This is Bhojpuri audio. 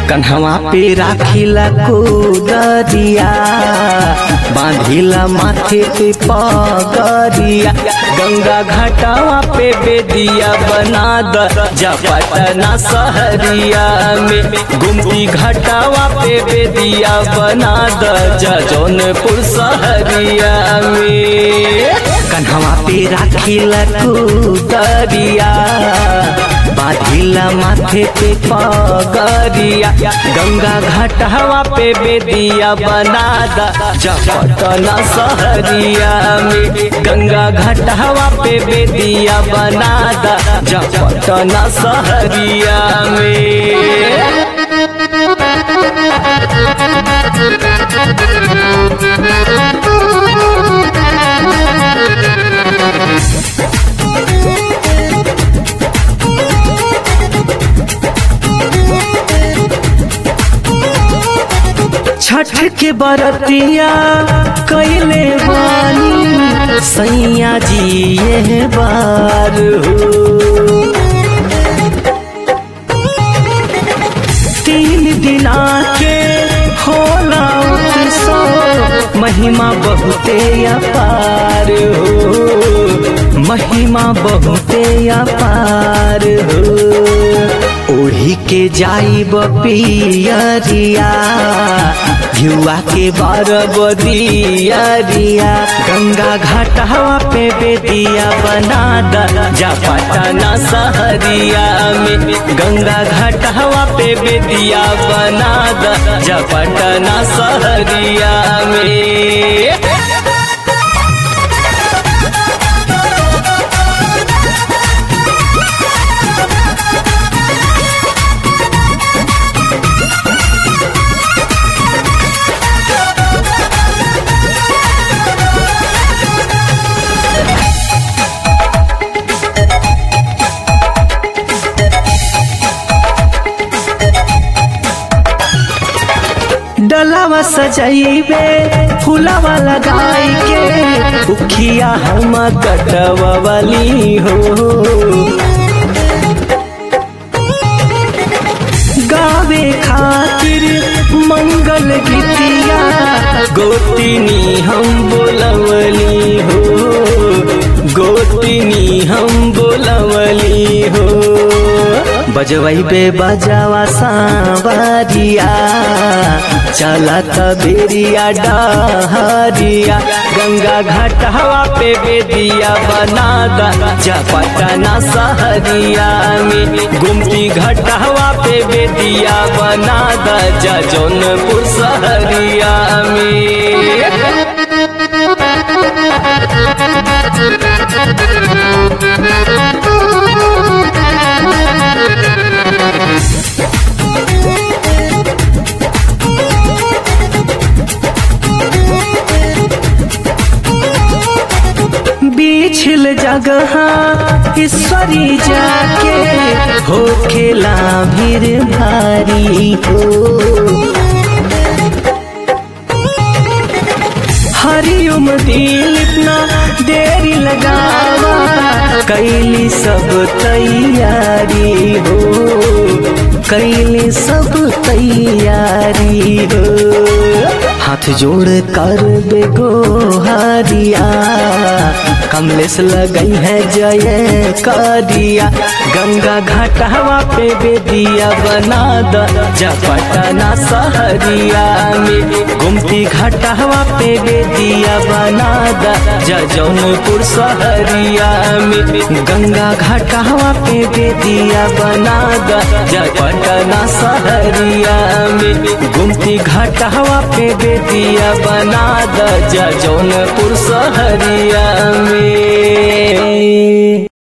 कन्हवा पे राखिला कुदरिया बांधिला माथे पे पगरिया गंगा घाटावा पे बेदिया बना द जा पटना सहरिया में गुमती घाटावा पे बेदिया बना द जा जौनपुर सहरिया में कन्हवा पे राखिला कुदरिया बाधिला माथे पे पगरिया गंगा घाटवा पे बेदिया बना दा जपटना सहरिया में गंगा घाटवा पे बेदिया बना दा जपटना सहरिया में छठ के बरतिया कैले बानी सैया जी ये बार हो तीन दिना के होला उत्सव महिमा बहुते अपार हो महिमा बहुते अपार हो ओढ़ी के जाई पियरिया युवा के बार बदियरिया गंगा घाटवा पे बेदिया बना दा जा पटना सहरिया में गंगा घाटवा पे बेदिया बना दा जा पटना सहरिया में डलावा सजाइबे फूलावा लगाई के उखिया हम कटवली हो गावे खातिर मंगल गीतिया गोतिनी हम बोलवली हो गोतिनी हम बोलवली हो बजवैबे बजावा सांवरिया चला बेरिया डहरिया गंगा घाटवा पे बेदिया बना दा जा पटना सहरिया में गुमती घाटवा पे बेदिया बना दा जा जौनपुर सहरिया में बिछल जगह ईश्वरी जाके हो खेला भीर भारी हो हरिओम दिल इतना देरी लगावा कैली सब तैयारी हो कैली सब तैयारी हो हाथ जोड़ कर बेगो हरिया कमलेश लगई है जय करिया गंगा घाटवा पे बेदिया बना द जा पटना सहरिया में गुमती घाटवा पे बेदिया बना द जा जौनपुर सहरिया में गंगा घाटवा पे बेदिया बना द जा पटना सहरिया में गुमती घाटवा पे बेदिया बना द जा जौनपुर सहरिया में